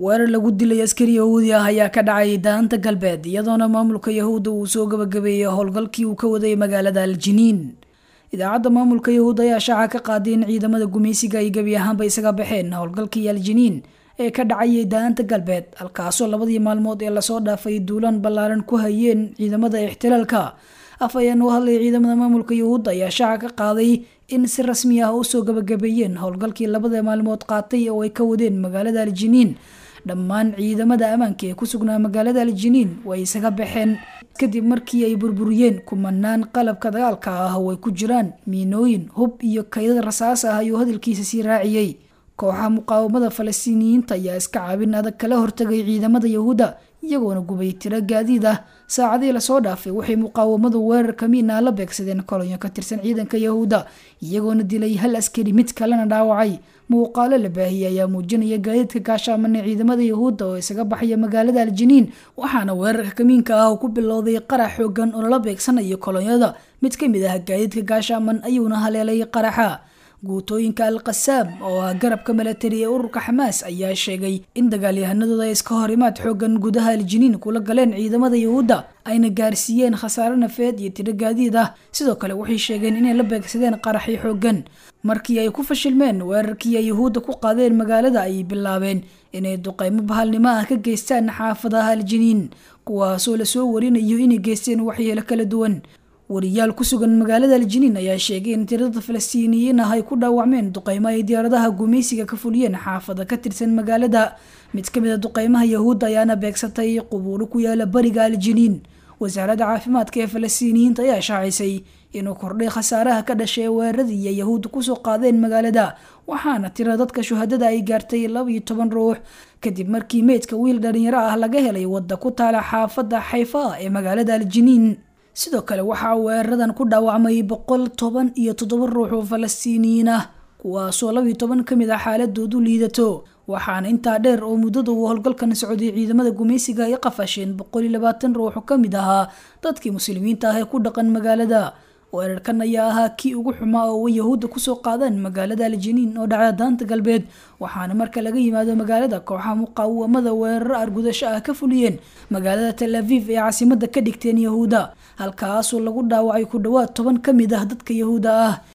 weerar lagu dilay askari yahuudi ah ayaa ka dhacay daanta galbeed iyadoona maamulka yahuudda uu soo gabagabeeyey howlgalkii uu ka waday magaalada aljiniin idaacadda maamulka yahuud ayaa shaaca ka qaaday in ciidamada gumaysiga ay gebi ahaanba isaga baxeen howlgalkii aljiniin ee ka dhacayay daanta galbeed halkaasoo labadii maalmood ee lasoo dhaafay duulaan ballaaran ku hayeen ciidamada ixtilaalka af ayaan u hadlay ciidamada maamulka yahuudda ayaa shaaca ka qaaday in si rasmi ah usoo gabagabeeyeen howlgalkii labada maalmood qaatay oo ay ka wadeen magaalada aljiniin dhammaan ciidamada ammaanka ee ku sugnaa magaalada aljiniin way isaga baxeen kadib markii ay burburiyeen kumanaan qalabka dagaalka ah oo ay ku jiraan miinooyin hub iyo kaydad rasaas ah ayuu hadalkiisa sii raaciyey kooxaha muqaawamada falastiiniyiinta ayaa iska caabin adag kala hortagay ciidamada yahuudda iyagoona gubay tiro gaadiid ah saacadii lasoo dhaafay waxay muqaawamadu weerar kamiina la beegsadeen kolonyo ka tirsan ciidanka yahuudda iyagoona dilay hal askari mid kalena dhaawacay muuqaalo la baahiyey ayaa muujinaya gaadiidka gaashaaman ee ciidamada yahuudda oo isaga baxaya magaalada aljiniin waxaana weerarka kamiinka ah ku bilowday qarax xoogan oo lala beegsanayo kolonyada mid ka mid ah gaadiidka gaashaaman ayuuna haleelay qaraxa guutooyinka al qasaam oo ah garabka milatari ee ururka xamaas ayaa sheegay in dagaalyahanadooda ay iska horimaad xoogan gudaha aljiniin kula galeen ciidamada yahuudda ayna gaarsiiyeen khasaare nafeed iyo tiro gaadiid ah sidoo kale waxay sheegeen inay la beegsadeen qaraxii xoogan markii ay ku fashilmeen weerarkii ay yahuudda ku qaadeen magaalada ayay bilaabeen inay duqeymo bahalnimo ah ka geystaan xaafadaha aljiniin kuwaasoo lasoo warinayo inay geysteen waxyeelo kala duwan wariyaal ku sugan magaalada aljiniin ayaa sheegay in tirada falastiiniyiin ah ay ku dhaawacmeen duqeymo ay diyaaradaha gumaysiga ka fuliyeen xaafada ka tirsan magaalada mid ka mid a duqeymaha yahuudda ayaana beegsatay qubuuro ku yaala bariga aljiniin wasaaradda caafimaadka ee falastiiniyiinta ayaa shaacisay inuu kordhay khasaaraha ka dhashay weeraradii ay yahuudda kusoo qaadeen magaalada waxaana tira dadka shuhadada ay gaartay laba iyo toban ruux kadib markii meydka wiil dhalinyaro ah laga helay wadda ku taala xaafadda xayfa ee magaalada aljiniin sidoo kale waxaa weeraradan ku dhaawacmay boqol toban iyo toddoba ruux oo falastiiniyiin ah kuwaasoo labiyo toban ka mid ah xaaladoodu liidato waxaana intaa dheer oo muddada uu howlgalkan socday ciidamada gumaysiga ay qafasheen boqol iyo labaatan ruux oo ka mid ahaa dadkii muslimiinta ah ee ku dhaqan magaalada weerarkan ayaa ahaa kii ugu xumaa oo yahuudda kusoo qaadaan magaalada aljiniin oo dhacda daanta galbeed waxaana marka laga yimaado magaalada kooxaha muqaawamada weeraro argudasho ah ka fuliyeen magaalada tel aviv ee caasimada ka dhigteen yahuudda halkaasoo lagu dhaawacay ku dhowaad toban ka mid ah dadka yahuudda ah